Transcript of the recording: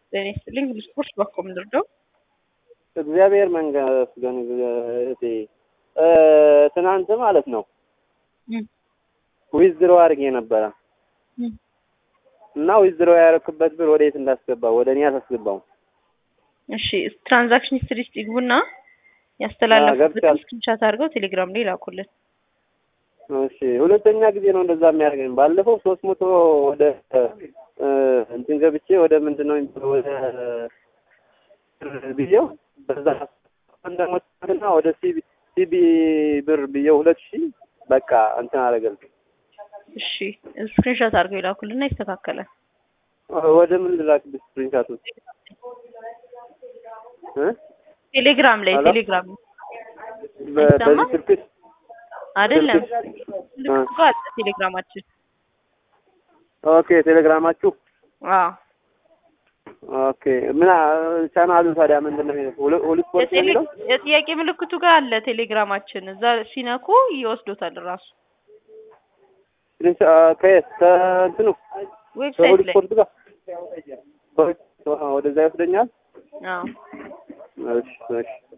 ጤና ይስጥልኝ። ስፖርት ባኮ ምንድርደው እግዚአብሔር መንገስገን እህቴ ትናንት ማለት ነው ዊዝድሮ አድርጌ ነበረ እና ዊዝድሮ ያደረኩበት ብር ወዴት እንዳስገባው ወደ እኔ አታስገባው። እሺ ትራንዛክሽን ሂስትሪ ውስጥ ይግቡና ያስተላለፉበትን ስክሪንሻት አድርገው ቴሌግራም ላይ ላኩልን። እሺ ሁለተኛ ጊዜ ነው እንደዛ የሚያደርገኝ። ባለፈው ሶስት መቶ ወደ እንትን ገብቼ ወደ ምንድን ነው የሚባለው ወደ ብዬው በዛ እንደሞትና ወደ ሲቢ ሲቢ ብር ብዬው ሁለት ሺህ በቃ እንትን አደረገልኝ። እሺ ስክሪንሻት አድርገው ይላኩልና ይስተካከላል። ወደ ምን ልላክልሽ ስክሪንሻቱ? ቴሌግራም ላይ ቴሌግራም በዚህ ስልክሽ አይደለም ልክ አለ ቴሌግራማችን። ኦኬ ቴሌግራማችሁ አዎ ኦኬ ምን ቻናሉ ታዲያ ምንድን ነው የሚለው? ሁሉ ስፖርት ነው የሚለው? የጥያቄ ምልክቱ ጋር አለ ቴሌግራማችን። እዛ ሲነኩ ይወስዶታል ራሱ ከየት ከእንትኑ ዌብሳይት ከሁሉ ላይ ስፖርት ጋር ወደዛ ይወስደኛል። አዎ እሺ እሺ